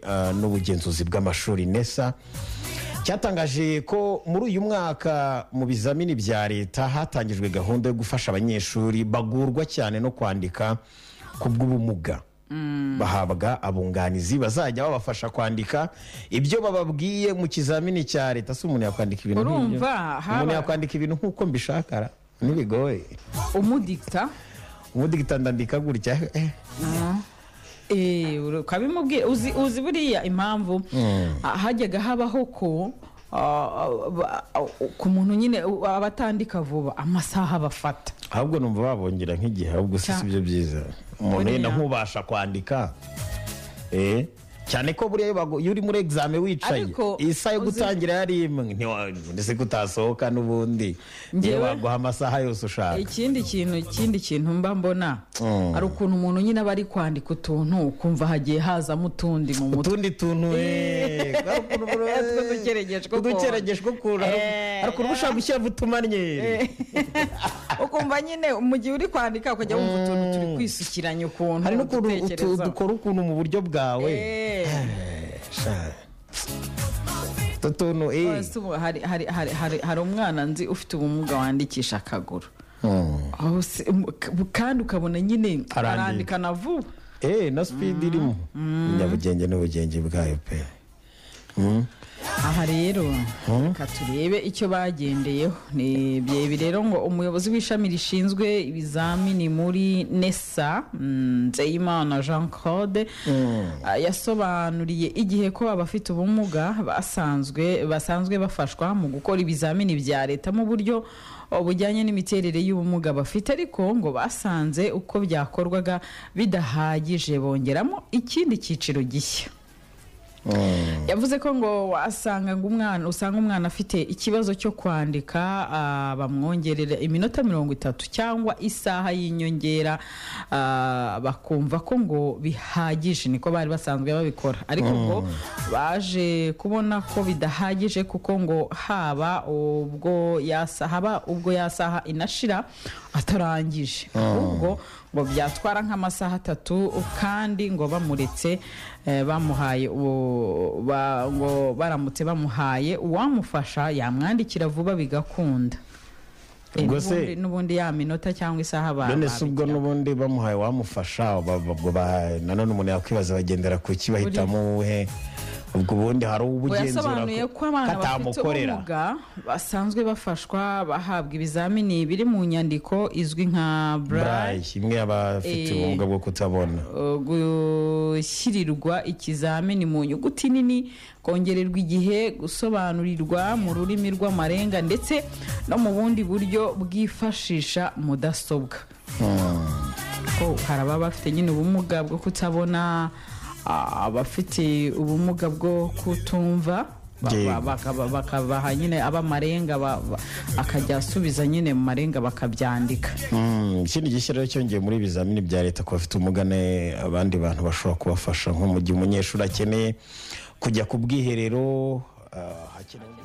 eh, n'ubugenzuzi bw'amashuri nesa cyatangaje ko muri uyu mwaka mu bizamini bya leta hatangijwe gahunda yo gufasha abanyeshuri bagurwa cyane no kwandika ku bw'ubumuga bahabwa abunganizi bazajya babafasha kwandika ibyo bababwiye mu kizamini cya leta si umuntu yakwandika ibintu nk'ibyo. Urumva, haba- umuntu yakwandika ibintu nk'uko mbishakara ntibigoye umudikita ubundi ndandika gutya eh. Eh, ukabimubwira uzi uzi buriya impamvu ah, hajyaga habaho ko ah, ba- ku muntu nyine u- abatandika vuba amasaha bafata ahubwo numva babongera nk'igihe ahubwo si Cya- si byo byiza umuntu Buriya. yenda nk'ubasha kwandika eh, cyane ko buriya iyo bagu- iyo uri muri egizame wicaye Ariko, isaha yo uzi- gutangira yari imwe ntiwa- ndetse ko utasohoka n'ubundi niyo Njyewe- baguha amasaha yose ushaka ikindi kintu ikindi kintu mba mbona Mm. hari ukuntu umuntu nyine aba ari kwandika utuntu ukumva hagiye hazamo utundi mu mutwe utundi tuntu eh, hari ukuntu bro- eh, Tw'udukerageshwa ukuntu. udukerageshwa ukuntu Eh, hari ukuntu uba ushaka gushyira mu tumanyeri ukumva nyine mu gihe uri kwandika ukajya wumva utuntu turi kwisukiranya ukuntu hari n'ukuntu utu- udutekerezaho. dukora ukuntu mu buryo bwawe Eh. Sha. utu tuntu eh. Ese ubu hari- hari- hari- hari- hari umwana nzi ufite ubumuga wandikisha akaguru Hmm. Aho se- mu- k- kandi ukabona nyine Arandika. arandika na vuba Eh, na sipidi irimo nyabugenge n'ubugenge bwayo pe aha rero reka turebe icyo bagendeyeho ni ibi rero ngo umuyobozi w'ishami rishinzwe ibizamini muri nesa mm, nzeyimana jean claude ah, yasobanuriye igihe ko abafite ubumuga basanzwe basanzwe bafashwa mu gukora ibizamini bya leta mu buryo oh, bujyanye n'imiterere y'ubumuga bafite ariko ngo basanze uko byakorwaga bidahagije bongeramo ikindi cyiciro gishya yavuze ko ngo wasanga ngo umwana usanga umwana afite ikibazo cyo kwandika ah, bamwongerera iminota mirongo itatu cyangwa isaha y'inyongera ah, bakumva ko ngo bihagije niko bari basanzwe babikora ariko ngo baje kubona ko bidahagije kuko ngo haba ubwo yasa haba ubwo yasaha inashira atarangije ahubwo ngo byatwara nk'amasaha atatu kandi ngo bamuretse eh, bamuhaye uwo- ba- ngo baramutse bamuhaye uwamufasha yamwandikira vuba bigakunda Eh, Ubwo se- n'ubundi- n'ubundi ya minota cyangwa isaha ba- none si ubwo babijyamo. n'ubundi bamuhaye wamufasha ba- ba- ba- ba- nanone umuntu yakwibaza bagendera ku ki bahitamo uwuhe ubwo ubundi hari Ngo ubugenzura yasobanuye ko abana bafite ubumuga basanzwe bafashwa bahabwa ibizamini biri mu nyandiko izwi nka braille burayi imwe y'abafite Eh. ubumuga bwo kutabona uh, gushyirirwa ikizamini mu nyuguti nini kongererwa igihe gusobanurirwa mu rurimi rw'amarenga ndetse no mu bundi buryo bwifashisha mudasobwa ko hari ababa bafite nyine ubumuga bwo kutabona ah, abafite ubumuga bwo kutumva ba- Yego. ba- bakaba- bakabaha nyine ab'amarenga ba- ba- akajya asubiza nyine mu marenga bakabyandika Mm, ikindi gishya rero cyongeye muri ibizamini bya leta ku bafite umugane abandi bantu bashobora kubafasha nko mu gihe umunyeshuri akeneye kujya ku bwiherero ah, hakenewe